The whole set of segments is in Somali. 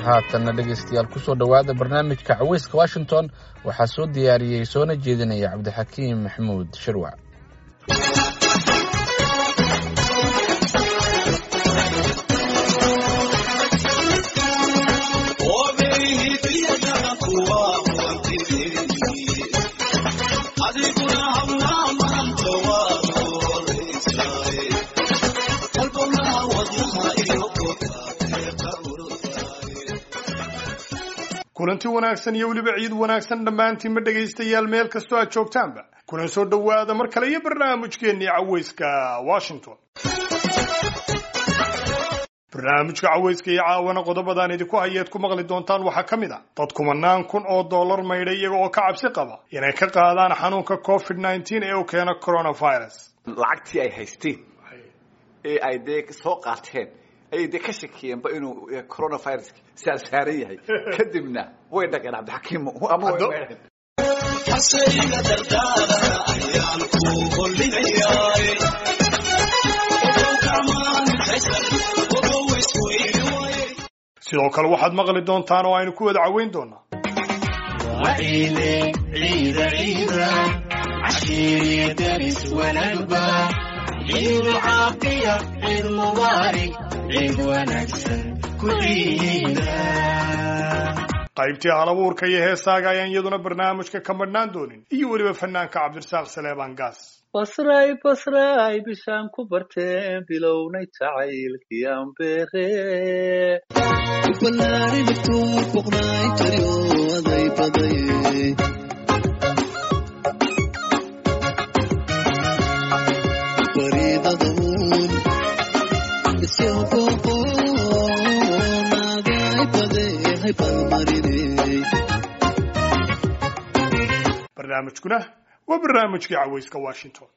haatanna dhegaystayaal kusoo dhowaada barnaamijka caweyska washington waxaa soo diyaariyey soona jeedinaya cabdixakiim maxamuud shirwac kulanti wanaagsan iyo weliba ciid wanaagsan dhammaantiinma dhegaystayaal meel kastoo aad joogtaanba kuna soo dhowaada mar kale iyo barnaamijkeennii caweyska washington barnaamijka caweyska iyo caawana qodobadaan idinku hayeed ku maqli doontaan waxaa ka mid a dad kumanaan kun oo dollar maydhay iyaga oo ka cabsi qaba inay ka qaadaan xanuunka covid nneteen ee uu keeno coronavirus lacagtii ay haysteen ee ay dee soo qaateen ayay dee ka shakiyeenba inuu coronavirus saarsaaran yahay kadibna way dhageen cabdixakiim ama way meedheen hasayga dardaara ayaan ku hollinayaa sidoo kale waxaad maqli doontaan oo aynu ku wada caweyn doonaa waciile ciida ciida cashiiriya daris wanaagba ciidu caafiya ciid mubaarig ciid wanaagsan ku ciida qaybtii halabuurka iyo heesaaga ayaan iyaduna barnaamijka ka madhnaan doonin iyo weliba fanaanka cabdirasaaq saleebaan gaas basray basray bishaan ku barteen bilownay jacaylkiyaan beere balaari dhibtuu boqnaay jariyo aday badaye baridadaun isyobooqo naagay bade hay balmarine barnaamijkuna waa barnaamijkii caweyska washington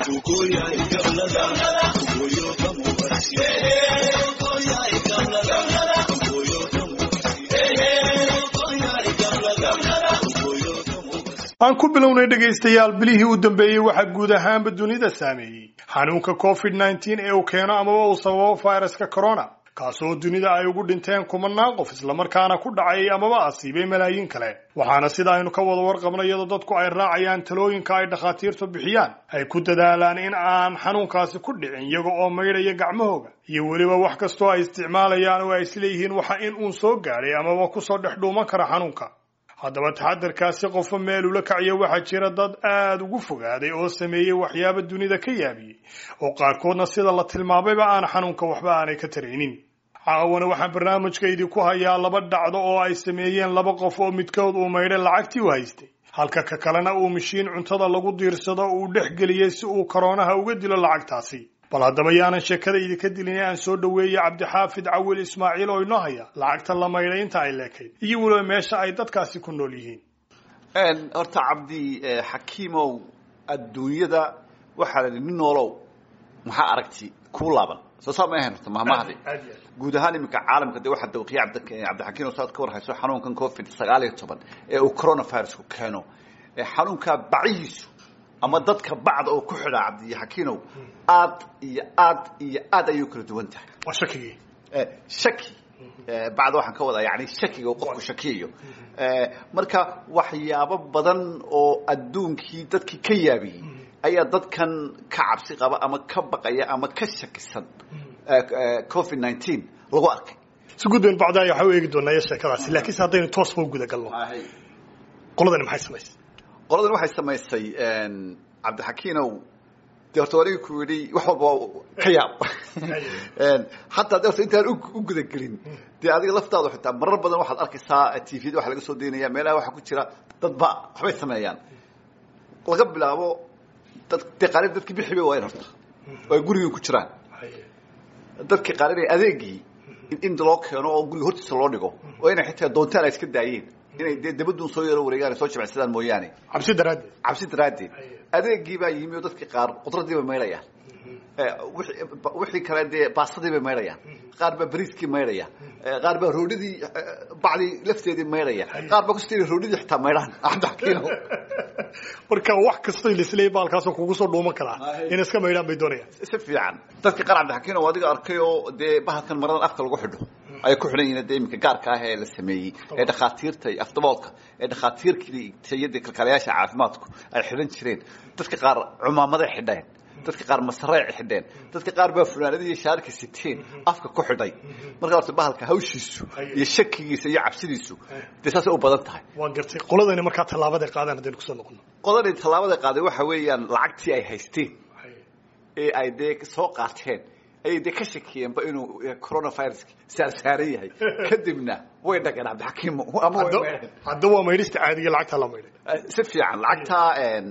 aan ku bilownay dhegaystayaal bilihii u dambeeyey waxaa guud ahaanba dunida saameeyey xanuunka covid nneteen ee uu keeno amaba uu sababo viruska corona kaasoo dunida ay ugu dhinteen kumanaan qof islamarkaana ku dhacay amaba asiibay malaayiin kale waxaana sida aynu ka wada warqabno iyadoo dadku ay raacayaan talooyinka ay dhakhaatiirtu bixiyaan ay ku dadaalaan in aan xanuunkaasi ku dhicin iyaga oo maydhaya gacmahooga iyo weliba wax kastoo ay isticmaalayaan oo ay isleeyihiin waxa in uun soo gaadhay amaba kusoo dhex dhuuman kara xanuunka haddaba taxadarkaasi qofo meel ula kaciya waxaa jira dad aada ugu fogaaday oo sameeyey waxyaaba dunida ka yaabiyey oo qaarkoodna sida la tilmaamayba aan xanuunka waxba aanay ka taraynin caawana waxaan barnaamijka idinku hayaa laba dhacdo oo ay sameeyeen laba qof oo midkood uu maydhay lacagtii u haystay halka ka kalena uu mashiin cuntada lagu diirsado uu dhex geliyey si uu koroonaha uga dilo lacagtaasi bal haddaba yaanan sheekada idinka dilin aan soo dhoweeyey cabdixaafid cawil ismaaciil oo inoo haya lacagta la maydhay inta ay leekayd iyo weliba meesha ay dadkaasi ku nool yihiin horta cabdi xakiimow adduunyada waxaa la nin noolow maxaa aragti kuu laaban soo saa ma ahayn horta mahmahdi guud ahaan iminka caalamka dee waxaa dawqiya cabdixakiim oo saad ka war hayso xanuunkan covid sagaal iyo toban ee uu coronavirusku keeno xanuunkaa bacihiisu ama dadka bacda oo ku xidhaa cabdixakiinow aad iyo aad iyo aad ayay kala duwan tahay waa shakigii shaki bacda waxaan ka wadaa yani shakiga qofku shakiyayo marka waxyaabo badan oo adduunkii dadkii ka yaabiyey ayaa dadkan ka cabsi qaba ama ka baqaya ama ka shakisan covid nineteen lagu arkay si gudban bacda waxaa u eegi doonaa iyo sheekadaasi laakiinse haddaynu toosba u guda galno qoladani maxay samaysay qoladan waxay samaysay cabdixakiinow de horta anigi ku yidhi wax walba ka yaab hataa de horta intaan u gudagelin dee adiga laftaadu xitaa marar badan waxaad arkaysaa t v da waxa laga soo daynaya meelaha waxaa ku jira dadba waxbay sameeyaan laga bilaabo dad dee qaarib dadkii bixi bay waayeen horta oo ay gurigii ku jiraan dadkii qaar inay adeegii in loo keeno oo guriga hortiisa loo dhigo oo inay xitaa doontaan ay iska daayeen inay dee dabaduun soo yaro wareegaan soo jimicsadaan mooyaane cabsi daraaddeed cabsi daraaddeed adeegii baa yimi oo dadkii qaar qudradii bay maydhayaan wixii kale dee baasadii bay maydhayaan qaar baa bariiskii maydhaya qaar baa roodhidii bacdii lafteedii maydhaya qaar baa kusti roodhidii xitaa maydhaan cabdixakiino marka wax kastoo lisleey baalkaasoo kugu soo dhuuman karaa in iska maydhaan bay doonayaan si fiican dadka qaar cabdixakiino adiga arkay oo dee bahalkan maradan afka lagu xidho ayay ku xidhan yihiin dee iminka gaarka ah ee la sameeyey ee dhakhaatiirta iyo afdaboolka ee dhakhaatiirkii tayadii kalkaalayaasha caafimaadku ay xidhan jireen dadka qaar cumaamaday xidheen dadka qaar masareec xidheen dadka qaar baa funaanadii shaarka siteen afka ku xidhay marka horta bahalka hawshiisu iyo shakigiisa iyo cabsidiisu dee saasay u badan tahay waa gartay qoladani markaa tallaabaday qaadaan haddaynu kusoo noqono qodani tallaabada qaaday waxa weeyaan lacagtii ay haysteen ee ay dee soo qaateen ayay dee ka shakiyeenba inuu coronavirus saarsaaran yahay kadibna way dhageen cabdixakiim ama way Hadda- meedheen hadda waa maydhista caadiga lacagtaa la maydhay si fiican lacagtaa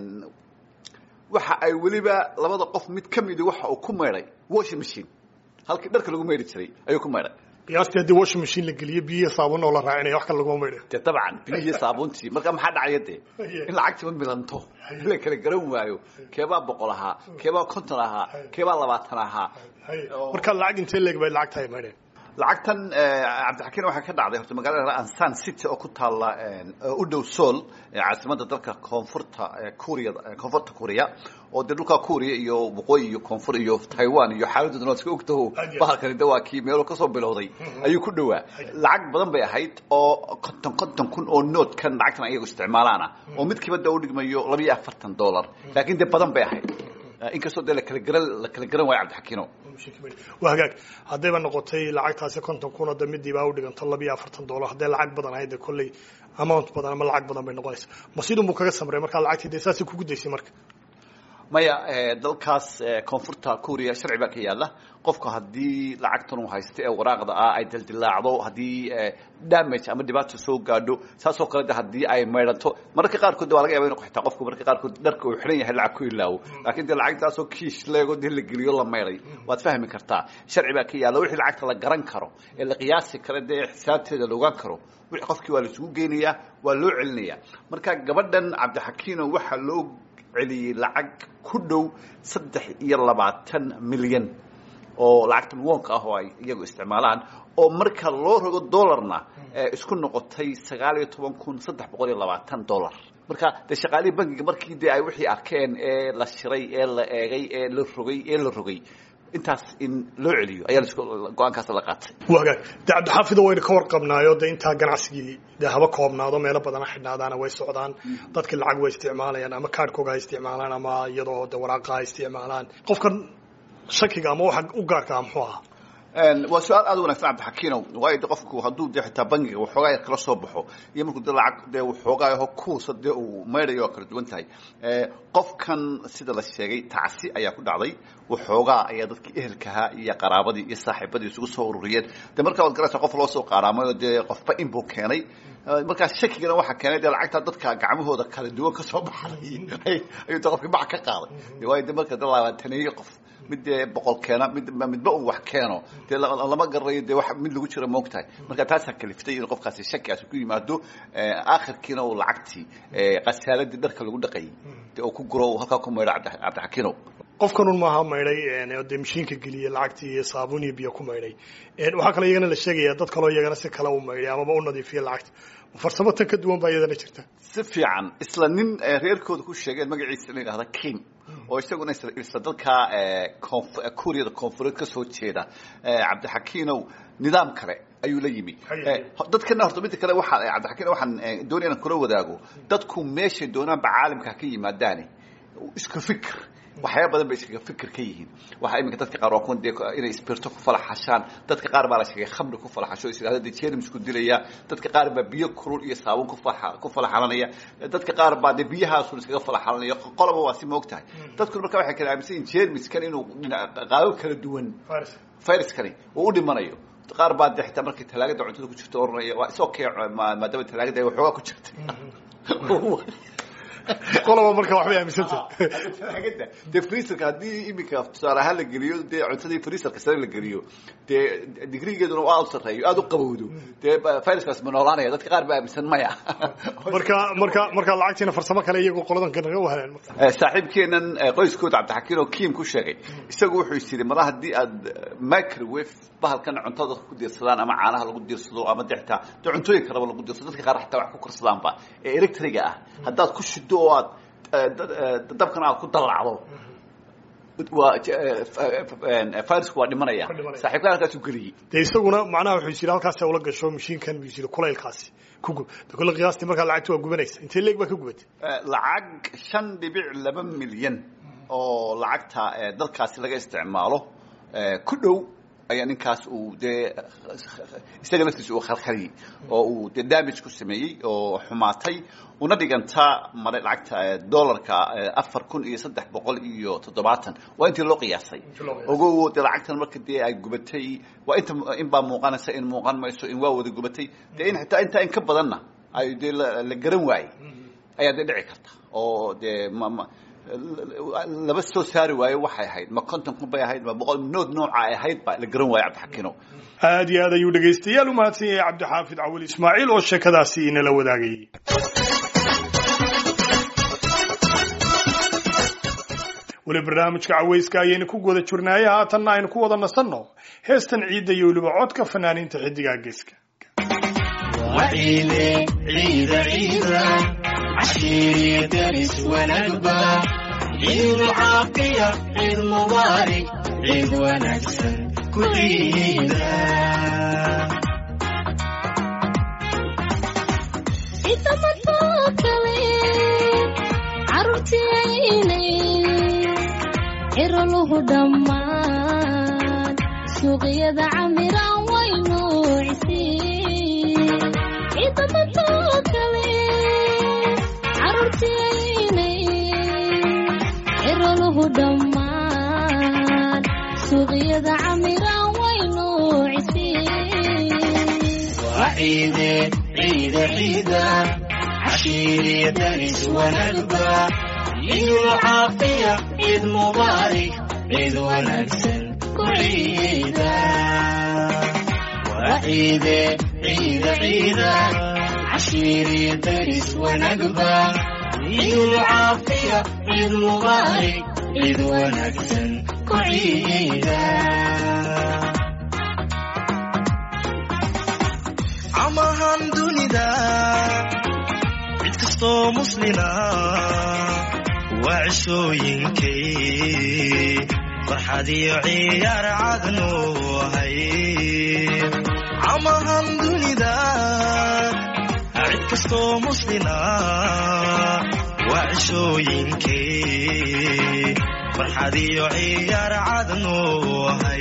waxa ay weliba labada qof mid ka midi waxa uu ku maydhay washing machine halkii dharka lagu maydhi jiray ayuu ku maydhay qiyaastii haddii washing machine la geliyo biyo saabun oo la raacinaya wax kale laguma maydhayo dee dabcan biyihii saabuuntii marka maxaa dhacaya dee in lacagtiiba milanto la kala garan waayo keebaa boqol ahaa keebaa konton ahaa keebaa labaatan ahaa marka lacag intee leeg bay lacagta ay maydheen lacagtan cabdixakiin waxaa ka dhacday horta magaalada ansan city oo ku taalla u dhow sool ee caasimada dalka koonfurta kuuriya koonfurta kuuriya oo dee dhulka kuuriya iyo waqooyi iyo koonfur iyo taiwan iyo xaaladooda iska ogtaho bahalkani de waa kii meelo kasoo bilowday ayuu ku dhowaa lacag badan bay ahayd oo konton konton kun oo noodkan lacagtan ayagu isticmaalaana oo midkiiba de u dhigmayo laba iyo afartan dollar laakiin dee badan bay ahayd inkastoo dee lakala garan la kala garan waayo cabdixakiino waa hagaag haddayba noqotay lacagtaasi konton kun oo de midiibaa u dhiganto laba iyo afartan dollar hadday lacag badan ahayd dee kolley amount badan ama lacag badan bay noqonaysa ma sidunbuu kaga samray markaa lacagtii dee saasay kugu daysay marka maya dalkaas koonfurta kuuriya sharci baa ka yaala qofka haddii lacagtan uu haysto ee waraaqda ah ay dildilaacdo haddii damage ama dhibaato soo gaadho saasoo kale de haddii ay maydhanto mararka qaarkood de waa laga yaba inu xitaa qofku mararka qaarkood dharka uu xidhan yahay lacag ku ilaawo laakiin dee lacagtaasoo kiish leego dee la geliyo la maydhay waad fahmi kartaa sharci baa ka yaala wixii lacagta la garan karo ee la qiyaasi karo dee xisaabteeda la ogaan karo wixii qofkii waa la isugu geynayaa waa loo celinayaa marka gabadhan cabdixakiino waxaa loo celiyey lacag ku dhow saddex iyo labaatan milyan oo lacagtan woonka ah oo ay iyagu isticmaalaan oo marka loo rogo dollarna isku noqotay sagaal iyo toban kun saddex boqol iyo labaatan dollar marka dee shaqaalihii bankiga markii dee ay wixii arkeen ee la shiray ee la eegay ee la rogay ee la rogay intaas in loo celiyo ayaa lasku go-aankaas la qaatay waa hagaag de cabdixaafido waynu ka warqabnaayo de intaa ganacsigii dee haba koobnaado meelo badana xidhnaadaana way socdaan dadkii lacag way isticmaalayaan ama kaadhkooga ha isticmaalaan ama iyadoo de waraaqa ha isticmaalaan qofkan shakiga ama waxa u gaarka ah muxuu ahaa waa su-aal aad u wanagsan cabdixakiinow waayo de qofku hadduu de xitaa bankiga waxoogaa yar kala soo baxo iyo markuu de lacag dee waxoogaa yaho kuusa dee uu maydhayo oo kala duwan tahay qofkan sida la sheegay tacsi ayaa ku dhacday waxoogaa ayaa dadkii ehelkahaa iyo qaraabadii iyo saaxiibadii isugu soo ururiyeen de markaa waad garaysaa qof loo soo qaaraamay oo dee qofba inbuu keenay markaa shakigana waxaa keenay dee lacagtaa dadka gacmahooda kala duwan ka soo baxay ayuu de qofkii bac ka qaaday waayo de marka de labaataneeyo qof mid dee boqol keena mid midba uu wax keeno dee lama garanayo dee wax mid lagu jiro moogtahay marka taasaa kaliftay in qofkaasi shakigaasi ku yimaado aakhirkiina uu lacagtii qasaaladii dharka lagu dhaqayay dee uu ku guro halkaa ku maydho cabdixakiinow qofkanun maaha maydhay dee mashiinka geliyey lacagtii iyo saabuun iyo biyo ku maydhay waxaa kaloo iyagana la sheegaya dad kaloo iyagana si kale u maydhay amaba u nadiifiya lacagta farsamo tan ka duwan baa iyadana jirta si fiican isla nin reerkooda ku sheegeen magaciisa la yidhahda king oo isaguna isla dalka kuuriyada koonfureed ka soo jeeda cabdixakiinow nidaam kale ayuu la yimi dadkana horta midda kale waxaa cabdixakiin waxaan doonaya inaan kula wadaago dadku meeshay doonaanba caalamka ha ka yimaadaane isku fikir waxyaaba badan bay iskaga fikir ka yihiin waxaa iminka dadka qaar waa kuwan dee inay spirto ku falaxashaan dadka qaar baa la sheegay khamri ku falaxasho is yidhahda dee jermisku dilaya dadka qaar baa biyo kulul iyo saabun ku fala ku falaxalanaya dadka qaar baa dee biyahaasun iskaga falaxalanaya qolaba waa si moog tahay dadkuna marka waxay kala aaminsan yihin jermiskan inuu qaabo kala duwan viruskani uu u dhimanayo qaar baa de xitaa markay talaagada cuntada ku jirto oranaya waa is okay maadaama talaagada ay waxoogaa ku jirtay qoloba marka waxbay aaminsantah dee freeserka haddii iminka tusaale ahaan la geliyo dee cuntadii freeserka sare la geliyo dee digrigeeduna aad u sarreeyo aad u qabowdo dee viruskaas ma noolaanaya dadka qaar ba aaminsan maya marka marka marka lacagtiina farsamo kale iyagu qoladan kanaga wahaleen saaxiibkeenan qoyskooda cabdixakiin oo kiim ku sheegay isagu wuxuu is yidhi mala haddii aad microwave bahalkan cuntada ku diirsadaan ama caanaha lagu diirsado ama de xitaa de cuntooyin kaleba lagu diirsado dadka qaar xataa wax ku karsadaanba ee electriga ah haddaad ku shido oo aad dabkana aad ku dallacdo waa virusku waa dhimanaya Waa dhimanaya. saaxiibkaa halkaasuu geliyey dee isaguna macnaha wuxuu yidhi halkaas ula gasho mashiinkan buu yidhi kulaylkaasi ku gub de kulle qiyaastii markaa lacagta waa gubanaysa intee leeg baa ka gubatay Eh, lacag shan dhibic laba milyan oo lacagta eh, dalkaasi laga isticmaalo eh, ku dhow ayaa ninkaas uu dee isaga laftiisa uu khalkhaliyey oo uu dee damage ku sameeyey oo xumaatay una dhiganta mare lacagta eh, dollarka eh, afar kun iyo saddex boqol iyo toddobaatan waa intii loo qiyaasay loo qiyaasay. ogow dee lacagtan marka dee ay gubatay waa inta in baa muuqanaysa in muuqan mayso in waa wada gubatay dee in xitaa intaa in ka badanna ay dee la la garan waayey ayaa dee dhici karta oo dee ma ma laba soo saari waayo waxay ahayd ma konton kun bay ahayd ma boqol nood nooca ay ahayd ba la garan waayo cabdixakiino aad iyo aad ayuu dhegaystayaal u mahadsan yahay cabdixaafid cawil ismaaciil oo sheekadaasi inala wadaagayay weli barnaamijka cawayska ayaynu ku guda jirnaaye haatanna aynu ku wada nasanno heestan ciidda iyo weliba codka fanaaniinta xiddigaa geeska وعيدي عيد عيدا عشيري درس ونقبة عيد عافية عيد مبارك عيد ونكسر كل عيدا inta madoo kale carruurtiyaynay ciroluhu dhammaan suuqyada camiraan waynu cisiin inta madoo kale carruurtiyaynay ciroluhu dhammaan suuqyada camiraan waynu cisiin وعيدي عيد عيدا عشيري درس ونقبة عيد عافية عيد مبارك عيد ونكسر كل عيدا وعيدي عيد عيدا عشيري درس ونقبة عيد عافية عيد مبارك عيد ونكسر كل عيدا camahan dunida cid kastoo muslina waa cishooyinkay farxad iyo ciyaar cadnu hay camahan dunida cid kastoo muslina waa cishooyinkay farxad iyo ciyaar cadnu hay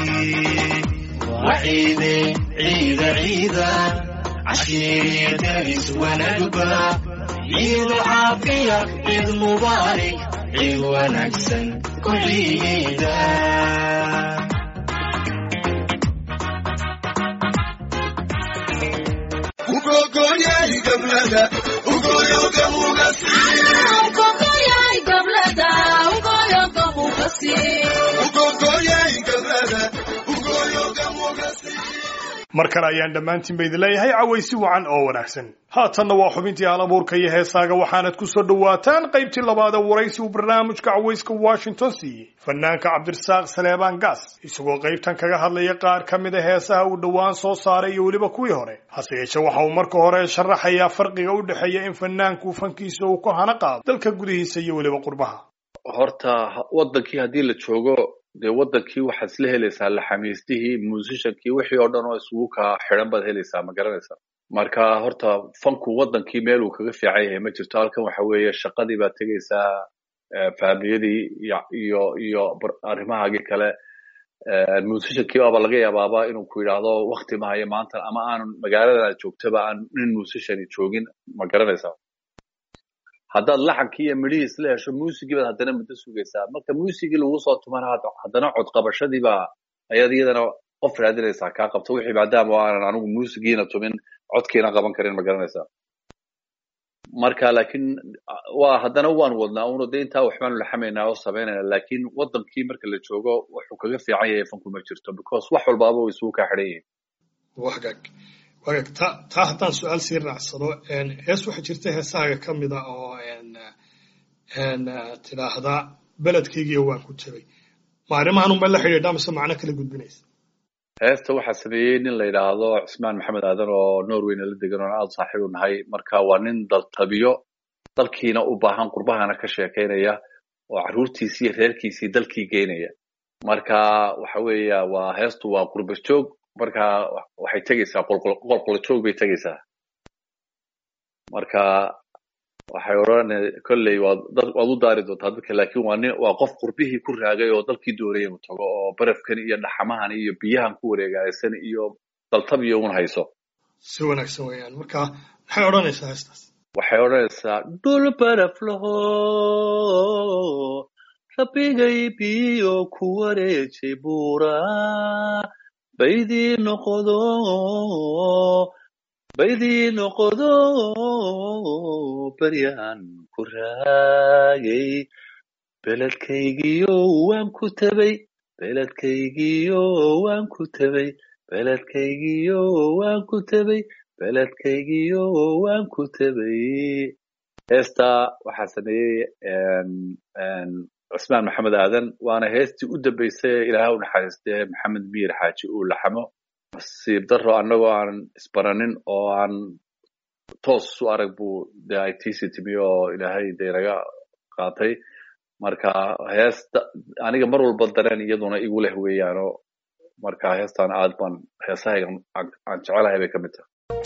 وعيدي عيد عيدا عشيري درس ونقبة عيد عافية عيد مبارك عيد ونكسن كل عيدا Ugogoyay gablada, ugoyo gobugasi. mar kale ayaan dhammaantiinba idin leeyahay cawaysi wacan oo wanaagsan haatanna waa xubintii halabuurka iyo heesaaga waxaanad ku soo dhowaataan qaybtii labaad ee waraysi uu barnaamijka cawayska washington siiyey fanaanka cabdirasaaq saleebaan gaas isagoo qaybtan kaga hadlaya qaar ka mid a heesaha uu dhowaan soo saaray iyo weliba kuwii hore hase yeeshee waxa uu marka hore sharaxayaa farqiga u dhexeeya in fanaanku fankiisa uu ku hana qaado dalka gudihiisa iyo weliba qurbaha horta ha- wadankii haddii la joogo dee wadankii waxaad isla helaysaa laxamiistihii musiciankii wixii oo dhan oo isugu kaa xidhan baad helaysaa ma garanaysaa marka horta fanku wadankii meel uu kaga fiican yahay ma jirto halkan waxa weeye shaqadii baad tegaysaa eh, faamiyadii iyo iyo iyo bar- arrimahaagii kale Eh, musiciankii baaba laga yaabaaba inuu ku yidhaahdo wakti ma hayo maanta ama aanan magaalada aad joogtaba aan nin musician joogin ma garanaysaa haddaad laxankii iyo midhihii isla hesho muusigii baad haddana muddo sugaysaa marka muusigii lagu soo tumana had- haddana codqabashadii baa ayaad iyadana qof raadinaysaa kaa qabto wixii maadaama aanan anigu muusigiina tumin codkiina qaban karin ma garanaysaa marka laakiin ah, waa haddana waan wadnaa uno de intaa waxbaanu laxamaynaa oo samaynayna laakiin wadankii marka la joogo wuxuu kaga fiican yahay fanku ma jirto because wax walbaaba way isugu kaa xidhan yihiin wagaag wagaag taa taa haddaan su-aal sii raacsado een, hees waxaa jirta heesahaaga ka mid a oo een, een, tidhaahda beledkaygiiyo waan ku jabay ma arrimahan unba la xidhiidha mise macno kala gudbinaysa heesta waxaa sameeyey nin la yidhaahdo cismaan maxamed aadan oo norwayna la degan oo aada saaxiib u nahay marka waa nin daltabiyo dalkiina u baahan qurbahana ka sheekeynaya oo carruurtiisii iyo reerkiisii dalkii geynaya marka waxa weeya waa heestu waa qurba joog marka waxay tegeysaa qolqolo joog bay tegeysaa marka waxay odhan kolley waad dad waad u daari doontaa dadka laakiin waa nin waa qof qurbihii ku raagay oo dalkii doonayay inuu tago oo barafkan iyo dhaxamahan iyo biyahan ku wareegaysan iyo daltab iyo un hayso si wanaagsan weeyaan marka maxay odhanaysaa heestaas waxay odhanaysaa dhul baraf laho rabbigay biyo ku wareejay buura baydii noqodo baydii noqodo baryahan ku raagay beledkaygiyo waan ku tabay beledkaygiyo waan ku tabay beledkaygiyo waan ku tabay beledkaygiyo waan ku tabay heesta waxaa sameeyey cusmaan maxamed aadan waana heestii u dambeysay ilaaha u naxariistee maxamed miir xaaji uu laxamo nasiib daro annagoo aan isbaranin oo aan toos u arag buu de ay tiisi timi oo ilaahay de naga qaatay marka heesta aniga mar walba dareen iyaduna igu leh weeyaano marka heestan aad baan heesahayga aan jecelahay bay ka mid tahay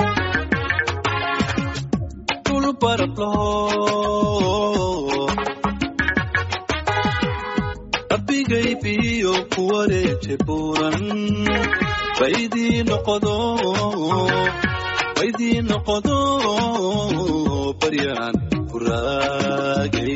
rabbigay biyo ku wareeje buuran baydii noqodo baydii noqodo baryaan ku raagay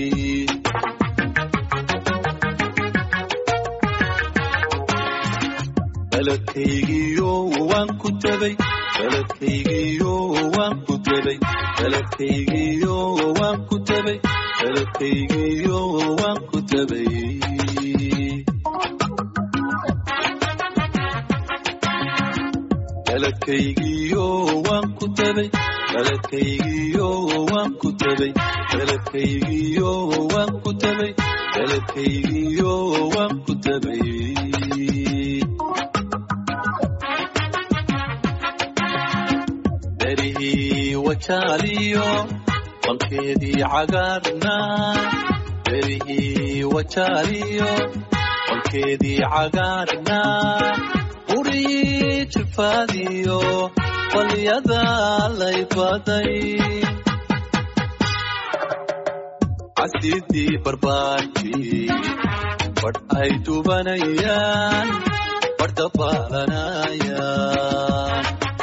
beledkaygiyo waan ku tabay beledkaygiyo waan ku tabay beledkaygiyo waan ku tabay beledkaygiyo waan ku tabay beledkaygiyo waan ku tabay beledkaygiyo waan ku tabay beledkaygiyo waan ku tabay beledkaygiyo waan ku tabay berihii wajaaliyo bankeedii cagaarna berihii wajaaliyo bankeedii cagaarna urihii jifaadiyo balyada lay baday casidii barbaarkii badh ay dubanayaan badh dabaalanayaan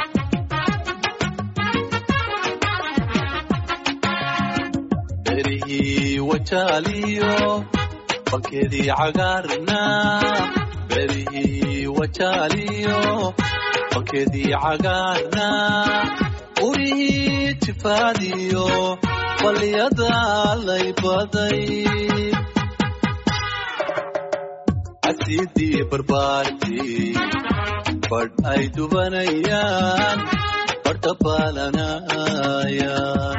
berihii wajaaliyo bankeedii cagaarna berihii wajaaliyo bankeedii cagaarna urihii jifaadiyo balyada lay baday casidii barbaarkii badh ay dubanayaan badh dabaalanayaan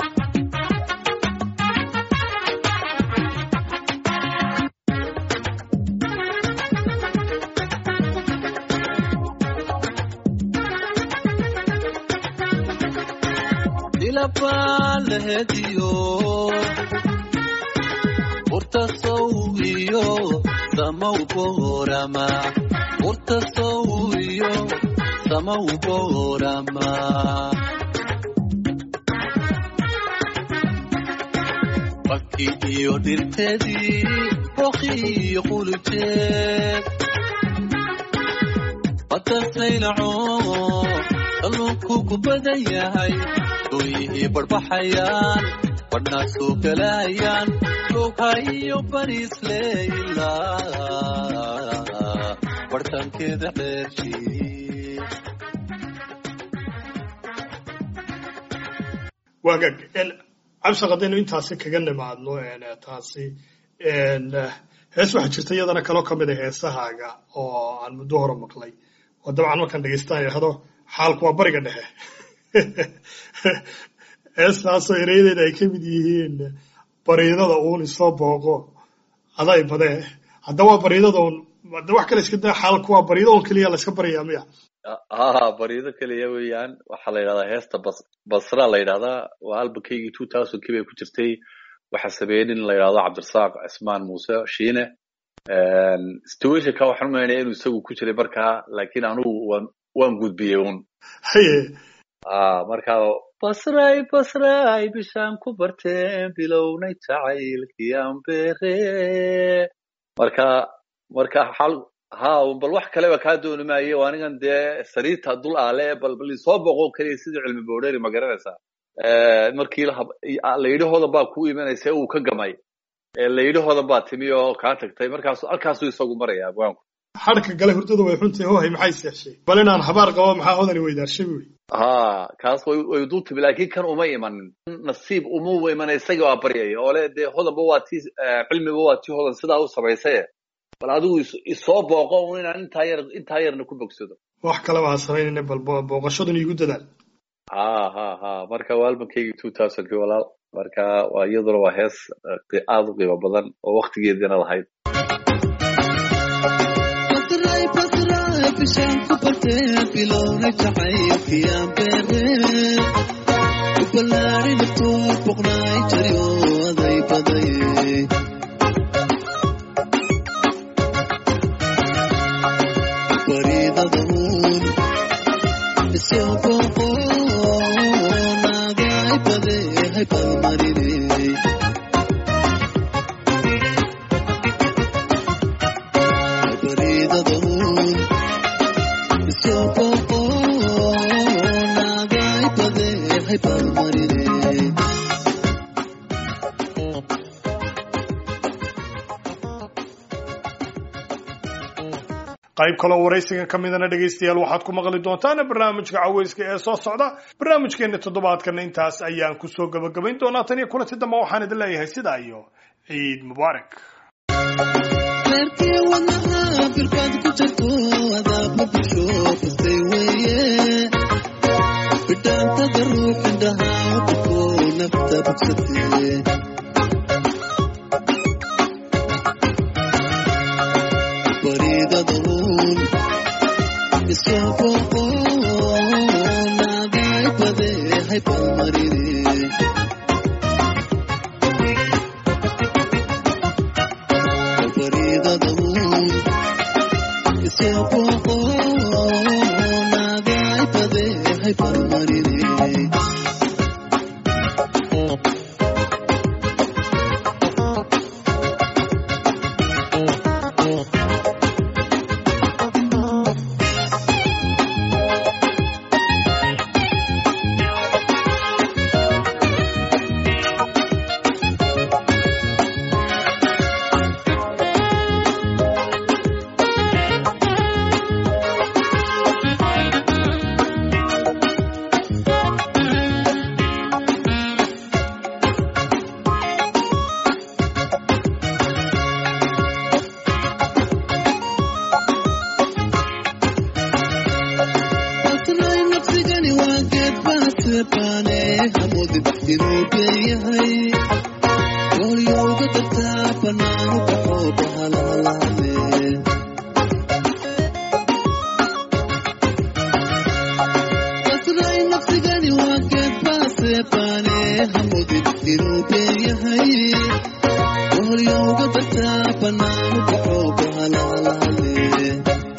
dilabaalehediyo urta sowiyo samaw boorama urta sowiyo samaw boorama baki iyo dhirteedii boqiyo qulujeed batasaylaco kalluunku ku badan yahay dooyihii barbaxayaan badhnaa soo galayaan lughayo bariisleila bartankeeda dheershii waagag cabshaq haddaynu intaasi kaga nimaadno taasi hees waxaa jirta iyadana kaloo ka mid a heesahaaga oo aan muddo hore maqlay oo dabcan markaan dhegeystaan idhahdo xaalku waa bariga dhexe heestaasoo ereydeeda ay ka mid yihiin bariidada uun isoo booqo aday badee hadda waa bariidada un de wax kale iska daa xaalku waa bariida un keliya la iska baryayaa miya ha bariido keliya weeyaan waxaa la yidhahdaa heesta bas basra la yidhahdaa waa albakeygii two thousandkii bay ku jirtay waxaa sameeyey nin la yidhahdo cabdirasaaq cismaan muuse shiine situationka waxaan umaynaya inuu isagu ku jiray markaa laakiin anugu waan waan gudbiyey un haye Ah, marka basray basray bishaan ku barteen bilownay jacaylkii aan beere marka marka xal ha bal wax kaleba kaa dooni maayo oo anigan dee sariirta dul aale bal bal isoo boqo keliya sidii cilmi boodheeri ma garanaysaa Eh, markii la hab- layidhahooda baa kuu imanaysa uu ka gamay Eh, layidhahooda baa timi oo kaa tagtay markaas halkaasuu isagu maraya abwaanku xadhka gale hurdada way xuntahay hohay maxay seeshay bal inaan habaar qabo maxaa hodani weydaarshay buuri ha kaas way way dul timi laakiin kan uma imanin nasiib uma iman isaga waa baryaya oo le dee hodanba waa tii eh, cilmiba waa tii hodan sidaa u samaysaye bal adigu is- isoo booqo un inaan intaa yar intaa yarna ku bogsado wax kaleba ha samaynayna bal bo- booqashadan iigu dadaal ha ha ha marka waa albankeygi two thousandkii walaal marka waa iyaduna waa hees eh, qi- aad u qiimo badan oo waktigeediina lahayd Pasray, pasray, bishaan ku bartee bilownay jacaylkii aan beere. U ballaadhay naftood boqnaay jari oo aday badaye. Baridada uun isoo booqo, naagay badee, hay balmarine. baridada uun isoo booqo, naagay badee, hay balmarine. qayb kaloo waraysigan ka midana dhegaystayaal waxaad ku maqli doontaan barnaamijka caweyska ee soo socda barnaamijkeena toddobaadkana intaas ayaan kusoo gabagabayn doonaa tan iyo kulanti dambe waxaan idin leeyahay sidaa iyo ciid mubaarak reerkii wadnaha firkaad ku jirto adaabma bulsho kastay weeye bidhaantada ruux indhaha u dhufo nafta bogsatee baridada uun isoo booqo naagay badee hay balmarine baridada uun isoo booqo naagay badee hay balmarine Pasray nafsigani waa geed baasebaane hamudin inuu beeyahay goolyowga dartaa banaanu baxo bahalahalaane Pasray nafsigani waa geed baasebaane hamudin inuu beeyahay goolyowga dartaa banaanu baxo bahalahalaane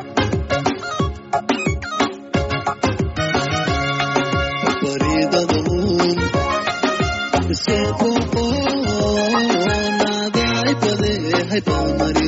baridada uun isoo booqo naagay badee hay balmari